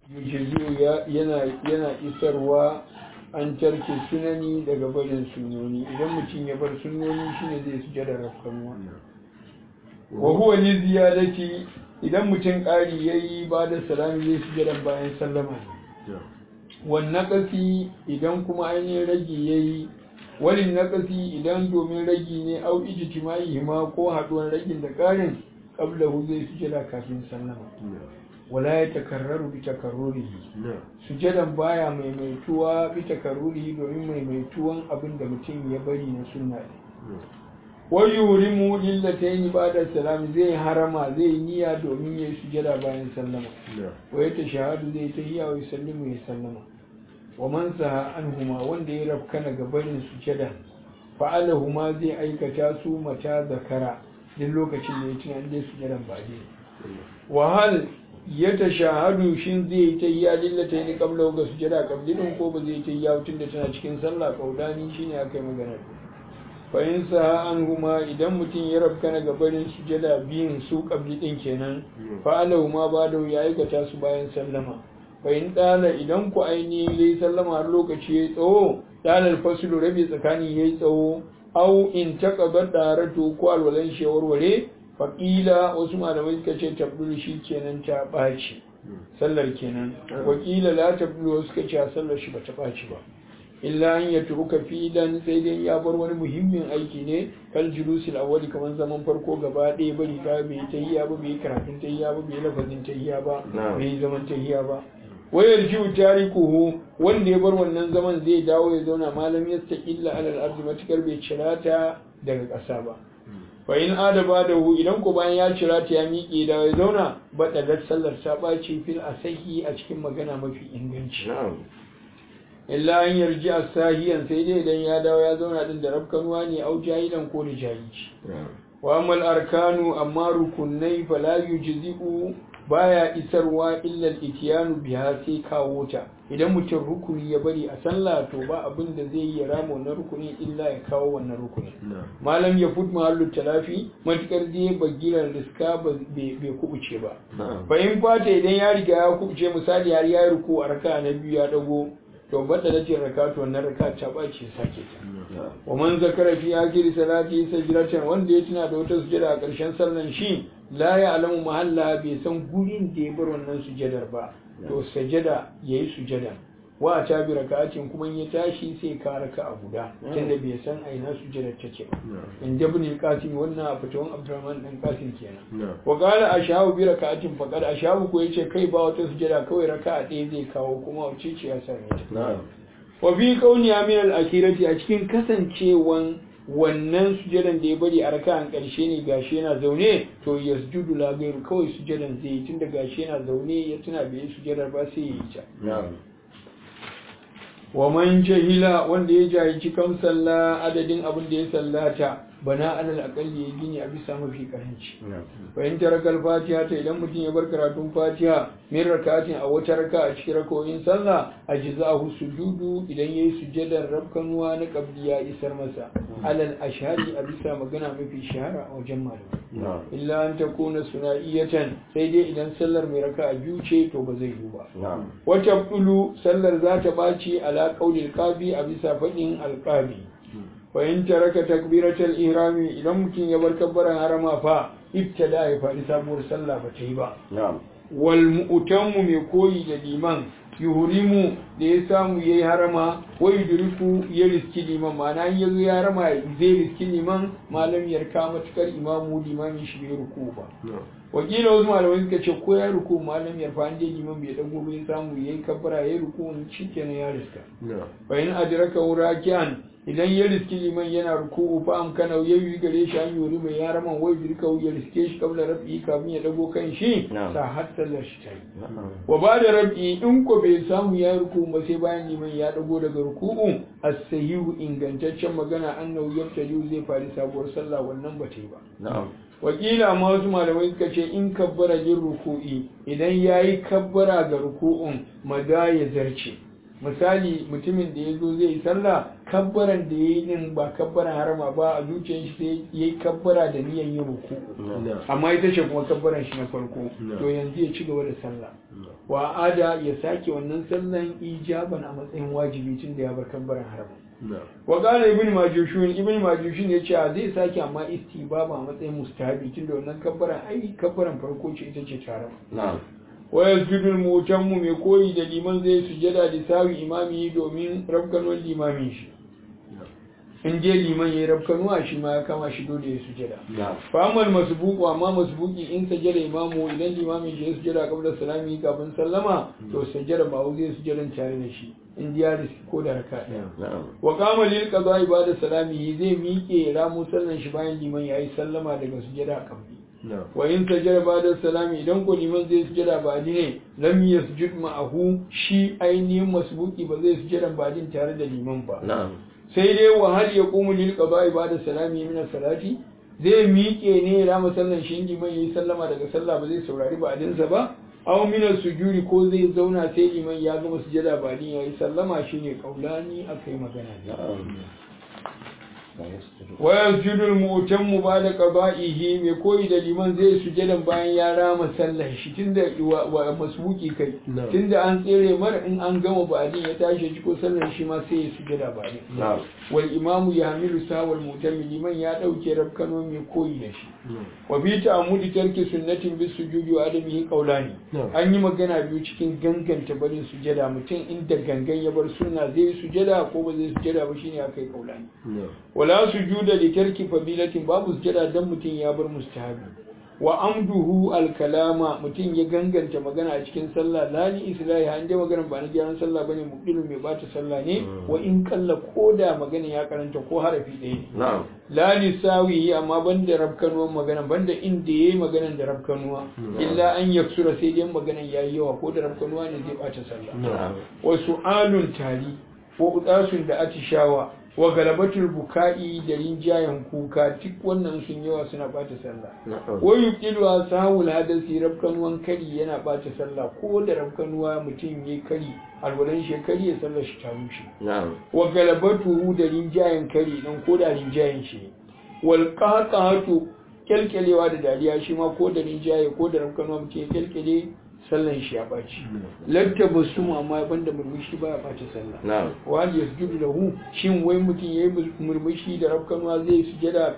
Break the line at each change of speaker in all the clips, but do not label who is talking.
yujizu yana yana isarwa an tarke sunani daga barin sunoni idan mutum ya bar sunoni shine zai sujada rafkanuwa wa huwa li ziyadati idan mutum ƙari yayi ba da salami zai sujada bayan sallama ne wan naqasi idan kuma ainihin ragi yayi walin naqasi idan domin ragi ne au ijtimai ma ko haduwar ragin da ƙarin qablahu zai sujada kafin sallama wala ya takarraru bi takarrurihi sujadan baya maimaituwa bi takarrurihi domin maimaituwan abin da mutum ya bari na sunna ne wa yurimu lillatayn ba'da salam zai harama zai niyya domin ya sujada bayan sallama wa ya tashahadu zai tahiyya wa yusallimu ya sallama wa man saha anhuma wanda ya rafkana ga barin sujada fa'alahuma zai aikata su mata zakara duk lokacin da ya tuna dai sujadan ba dai wa hal ya ta shahadu shin zai ta yi lillata ni kabla ga sujada kablin ko ba zai ta yi tun da tana cikin sallah kaudani shine aka yi magana fa in sa an huma idan mutum ya rabka ga barin sujada biyun su kabli din kenan fa alahu ma ba da ya aikata su bayan sallama fa in dala idan ku ainihin yayi sallama har lokaci yayi tsawo dalal fasulu rabi tsakani yayi tsawo au in taqaba daratu ko alwalan shawarware faƙila wasu malamai suka ce tabdul shi kenan ta ɓaci sallar kenan wakila la tabdul wasu suka ce sallar shi ba ta ɓaci ba illa an ya turuka filan sai dai ya bar wani muhimmin aiki ne kal julusil awwali kamar zaman farko gaba ɗaya bari ka bai tahiyya ba bai karatun tahiyya ba bai lafazin tahiyya ba bai zaman tahiyya ba wayar jiwu tarikuhu wanda ya bar wannan zaman zai dawo ya zauna malam yastaqilla alal ardi matukar bai cirata daga ƙasa ba fa in adaba da hu idan ko bayan ya cira ta ya miƙe da ya zauna ba da sallar ta ɓaci fil asahi a cikin magana mafi inganci illa an yarji a sahiyan sai dai idan ya dawo ya zauna din da rafkanuwa ne au jahilan ko da jahilci wa amal arkanu amma rukunai fala yujzi'u baya isarwa illa al-ityanu biha sai kawo ta idan mutum rukuni ya bari a sallah to ba abin da zai yi rama wannan rukuni illa ya kawo wannan rukuni malam ya fut mahallu talafi matukar zai bagiran riska bai kubuce ba fa in fata idan ya riga ya kubuce misali har ya ruku a raka na biyu ya dago to bada da jin raka to wannan raka ta bace sake ta wa man zakara fi akhir salati sajdatan wanda ya tuna da wata sujada a ƙarshen sallan shi la ya alamu mahalla bai san gurin da ya bar wannan sujadar ba to sajada yayi sujada wa ta bi raka'atin kuma ya tashi sai ka raka a guda tunda bai san aina sujadar take ba in jabni qasim wannan a fitawan abdurrahman dan qasim kenan wa qala ashabu bi raka'atin faqad ashabu ko yace kai ba wata sujada kawai raka'a ɗaya zai kawo kuma wace ce ya same ta wa fi kauni min al-akhirati a cikin kasancewan wannan sujadan da ya bari a raka'an ƙarshe ne gashi yana zaune to yasjudu la gairu kawai sujadan zai yi tunda gashi yana zaune ya tuna bai yi sujadar ba sai ya yi ta wa man jahila wanda ya jahilci kam sallah adadin abin da ya sallata bana alal akalli ya gini a bisa mafi karanci bayan tarakal fatiha ta idan mutum ya bar karatun fatiha min rakatin a wata raka a cikin rakoyin sallah a jizahu sujudu idan yayi sujadar rabkanuwa na qabli ya isar masa alal ashari a bisa magana mafi shahara a wajen malamai illa an takuna suna'iyatan sai dai idan sallar mai raka a biyu ce to ba zai yi ba wata bulu sallar za ta ɓaci ala qaulil qabi a bisa faɗin alqabi fahim taraka takbiratul ihrami idan mutum ya bar kabbaran harama fa ibtada ya faɗi sabuwar sallah ba ta yi ba wal mu'tammu mai koyi da liman yuhrimu da ya samu yayi harama wa yudriku ya riski liman ma'ana in yazo ya harama zai riski liman malam yarka matukar imamu limamin shi bai ruku ba wakila wasu malamai suka ce ko ya ruku malam yarfa an je liman bai dago bai samu yayi kabbara yayi ruku shikenan ya riska fa in adraka raki'an idan ya riski liman yana ruku'u fa am kana ya yi gare shi an yuri mai yara man wai birka ya riske shi kabla rafi kafin ya dago kan shi sa har sallar shi ta yi wa ba da rafi in ko bai samu ya yi ruku'u ba sai bayan liman ya dago daga ruku'u as-sahihu ingantaccen magana annahu yabtadi zai fari sabuwar sallah wannan ba ta yi ba wakila ma wasu malamai suka ce in kabbara yin ruku'i idan ya yi kabbara ga ruku'un maza ya zarce misali mutumin da ya zo zai yi sallah kabbaran da ya yi din ba kabbaran harama ba a zuciyar shi sai ya yi kabbara da niyan yin ruku amma ita ce kuma kabbaran shi na farko to yanzu ya ci gaba da sallah wa ada ya sake wannan sallan ijaban a matsayin wajibi tun da ya bar kabbaran harama wa qala ibn majushun ibn majushun ya ce zai sake amma istibaba a matsayin mustahabi tun da wannan kabbaran ai kabbaran farko ce ita ce tare wa yasjudu al-mutammu mai koyi da liman zai sujada da sawi imami domin rabkanon limamin shi in je liman ya rabkanuwa shi ma ya kama shi dole ya sujada fa amal masbuqu amma masbuqi in sajada imamu idan limamin shi ya sujada qabla salami kafin sallama to sajada ba zai sujada tare da shi in ya ko da raka daya wa qama lil qada ibada salami zai miƙe ramu sallan shi bayan liman yayi sallama daga sujada kabli wa in sajada ba'da salami idan ko liman zai sujada ba ne lam yasjud ma'ahu shi ainihin masbuki ba zai sujada ba din tare da liman ba sai dai wa hal yaqumu lil qada'i ba'da salami min salati zai miƙe ne ya rama sallan shi liman yayi sallama daga sallah ba zai saurari ba adinsa ba aw min sujudi ko zai zauna sai liman ya gama sujada ba din yayi sallama shine kaulani akai magana wa yasjudu al-mu'tammu ba'da qada'ihi mai koyi da liman zai sujadan bayan ya rama sallar shi tunda wa masbuki kai tunda an tsere mar in an gama ba'din ya tashi shi ko sallar shi ma sai ya sujada ba'din wal imamu yahmilu sawal mu'tammi liman ya dauke rabkano mai koyi da shi wa bi ta'ammudi tarki sunnatin bis sujudi wa adamihi qawlani an yi magana biyu cikin ganganta barin sujada mutum inda gangan ya bar sunna zai sujada ko ba zai sujada ba shine akai qawlani wala sujuda li tarki fadilatin babu sujada dan mutum ya bar mustahabi wa amduhu alkalama mutum ya ganganta magana a cikin sallah la ni islahi an dai magana ba na gyaran sallah bane muqilun mai bata sallah ne wa in kalla koda magana ya karanta ko harafi ɗaya ne la li sawi amma banda rabkanuwan magana banda inda yayi maganan da rabkanuwa illa an yaksura sai dai maganan yayi yawa ko da rabkanuwa ne zai bata sallah wa su'alun tari wa udasun da atishawa wa galabatul buka'i da rinjayen kuka duk wannan sun yawa suna bata sallah wa yuqilu asahul hadasi rabkanuwan kari yana bata sallah ko da rabkanuwa mutum yayi kari alwalan shekari ya sallar shi ta rushe wa galabatu da rinjayen kari dan ko da rinjayen shi wal qahqahatu kelkelewa da dariya shi ma ko da rinjaye ko da rabkanuwa mutum ya kelkele sallan shi ya ɓaci latta ba su amma banda murmushi ba ya ɓaci sallah wani ya sujudu lahu shin wai mutum ya yi murmushi da rafkanuwa zai sujada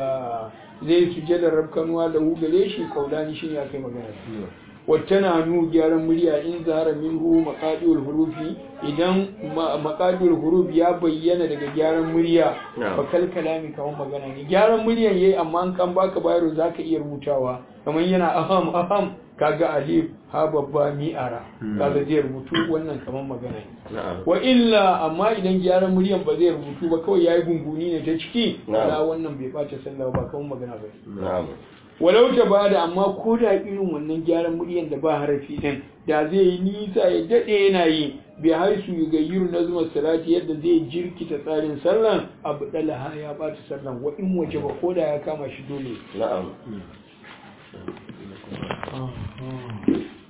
zai sujada rafkanuwa da hu gare shi kaulani shi ya kai magana wata na nu gyaran murya in zahara minhu maqadiul hurufi idan maqadiul huruf ya bayyana daga gyaran murya fa kal kalami kamar magana ne gyaran muryan yayi amma an kan baka bayaro zaka iya rubutawa kamar yana aham aham kaga alif ha babba mi'ara kaga zai rubutu wannan kamar magana ne wa illa amma idan gyaran muryan ba zai rubutu ba kawai yayi gunguni ne ta ciki la wannan bai bace sallah ba kamar magana ba walau ta bada amma ko da irin wannan gyaran muryan da ba harafi din da zai yi nisa ya dade yana yi bi haisu yugayyiru nazmar salati yadda zai jirkita tsarin sallan abu dalaha ya bata sallan wa in waje ba ko da ya kama shi dole
na'am